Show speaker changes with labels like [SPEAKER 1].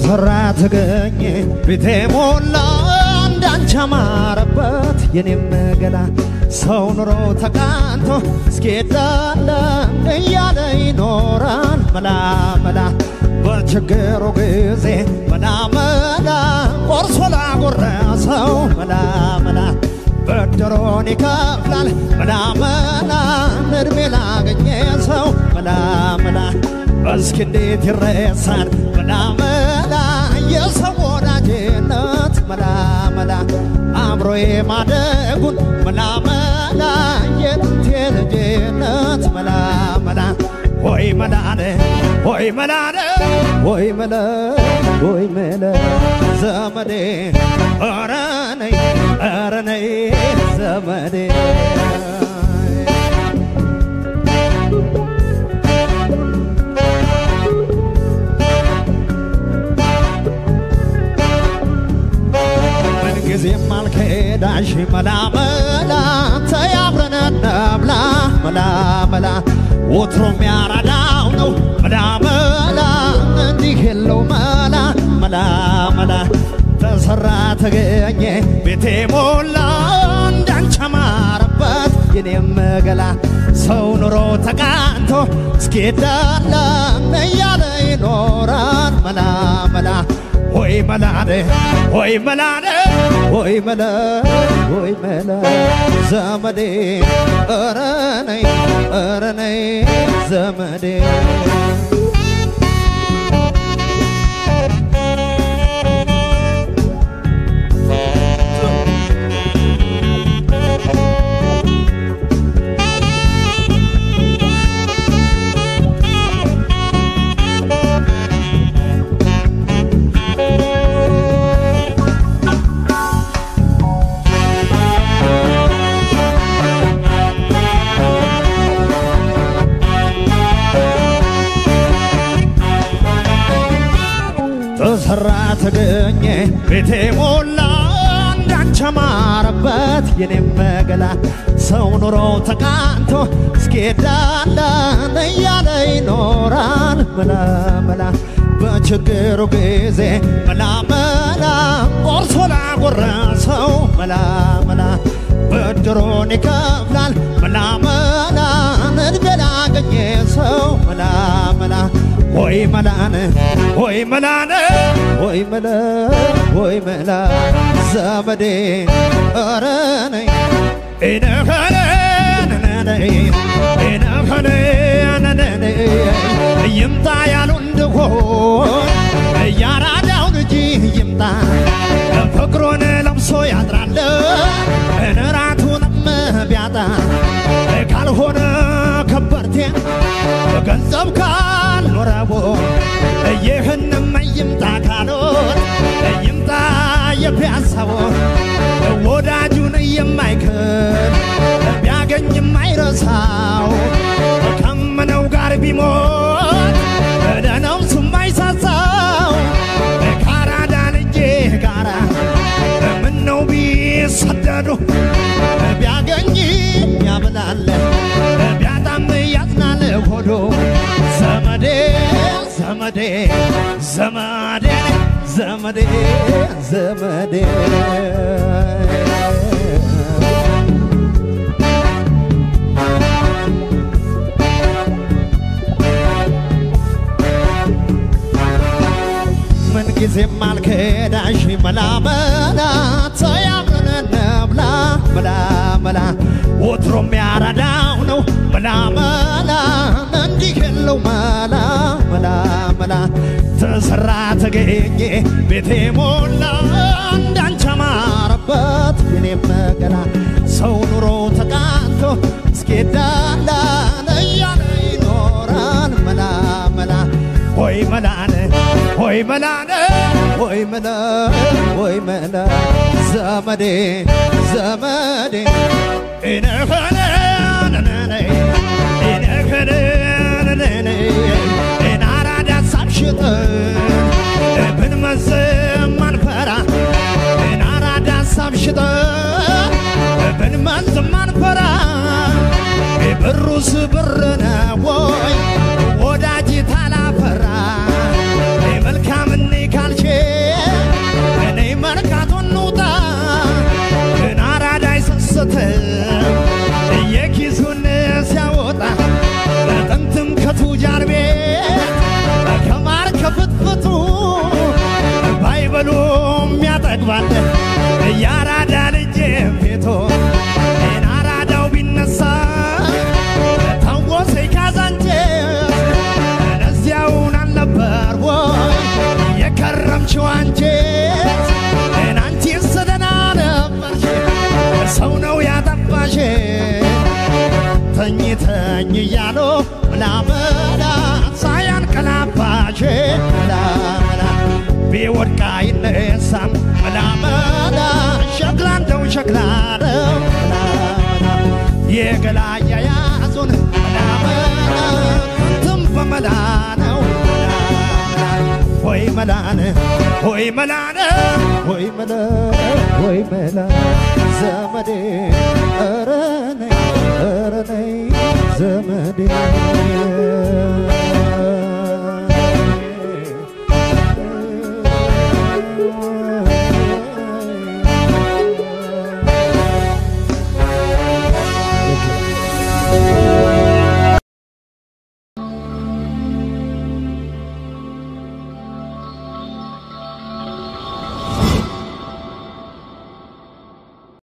[SPEAKER 1] ተሰራ ተገኘ ቤቴ ሞላ እንዳንቺ አማረበት የኔም ገላ ሰው ኑሮ ተቃንቶ እስኪዳለ እያለ ይኖራል መላ መላ በችግሩ ጊዜ መላ መላ ቆርሶ ላጎረሰው መላ መላ ብድሩን ይከፍላል መላ መላ እድሜ ላገኘ ሰው መላ መላ እስኪ እንዴት ይረሳል መላ መላ የሰው ወዳጅነት መላ መላ አብሮ የማደጉን መላ መላ የጥንት ልጅነት መላ መላ ሆይ መላነ ሆይ መላነ ሆይ መለ ሆይ መለ ዘመዴ ኧረ ነይ ኧረ ነይ ዘመዴ ምንጊዜም አልከዳሽ መላ መላ ተያብረን እንብላ መላ መላ ወትሮም ያራዳው ነው መላ መላ እንዲህ የለው መላ መላ መላ ተሰራ ተገኘ ቤቴ ሞላ እንዳንቺ አማረበት የኔም ገላ ሰው ኑሮ ተቃንቶ እስኪዳላ እያለ ይኖራል መላ መላ ሆይ መላነ ሆይ መላነ ሆይ መላ ሆይ መላ ዘመዴ ኧረ ነይ ኧረ ነይ ዘመዴ ተሰራ ተገኘ ቤቴ ሞላ እንዳንቺ አማረበት የኔም ገላ ሰው ኑሮ ተቃንቶ እስኪዳላ እያለ ይኖራል መላ መላ በችግሩ ጊዜ መላ መላ ቆርሶ ላጎረሰው መላ መላ ብድሩን ይከፍላል መላ መላ እድሜ ላገኘ ሰው መላ መላ ሆይ መላነ ሆይ መላነ ሆይ መላ ሆይ መላ ዘመዴ ኧረ ነይ ኢነኸነ ነነነይ ኢነኸነ ነነነይ ይምጣ ያሉ እንደሆን እያራዳው ልጅ ይምጣ ፍቅሩን ለብሶ ያድራል እንራቱንም ቢያጣ ካልሆነ ከበርቴ ገንዘብ ካልኖረቦ ይህንም ይምጣ ካሎት ይምጣ የፒያሳቦ ወዳጁን የማይክል ቢያገኝ የማይረሳው ከምነው ጋር ቢሞት ለነፍሱ የማይሳሳው ካራዳ ልጄ ጋራ ምነው ቢሰደዱ ቢያገኝ ያብላል ቢያጣም ያዝናል ሆዶ ዘመዴ ዘመዴ ዘመዴ ዘመዴ ዘመዴ ምንጊዜም አልከዳሽ መላ መላ ተያብረን እንብላ መላ መላ ወትሮም ያራዳው ነው መላ መላ እንዲህ የለው መላ መላ መላ ተሰራ ተገኘ ቤቴ ሞላ እንዳንቺ አማረበት የኔም ገላ ሰው ኑሮ ተቃንቶ እስኪዳላ እያለ ይኖራል መላ መላ ሆይ መላነ ሆይ መላነ ሆይ መላ ሆይ መላ ዘመዴ ዘመዴ ኢነኸነ ነነነይ ኢነኸነ ነነነይ ኢናራዳ ሳብሽጥ ብንመዝም አንፈራ ኢናራዳ ሳብሽጥ ብንመዝም አንፈራ ብሩስ ብር ነው ወይ ወዳጅ ታላፈራ መልካምን ካልሽ ነኝ እያሉ መላመላ ሳያንቀላፋሽ መላመላ ቢወድቅ አይነሳም መላመላ ሸክላ እንደው ሸክላ ነው መላመላ የገላ አያያዙን መላመላ እንትን በመላ ነው ወይ መላነ ወይ መላነ ወይ መላ ወይ መላ ዘመዴ ኧረ ነይ ኧረ ነይ ዘመዴ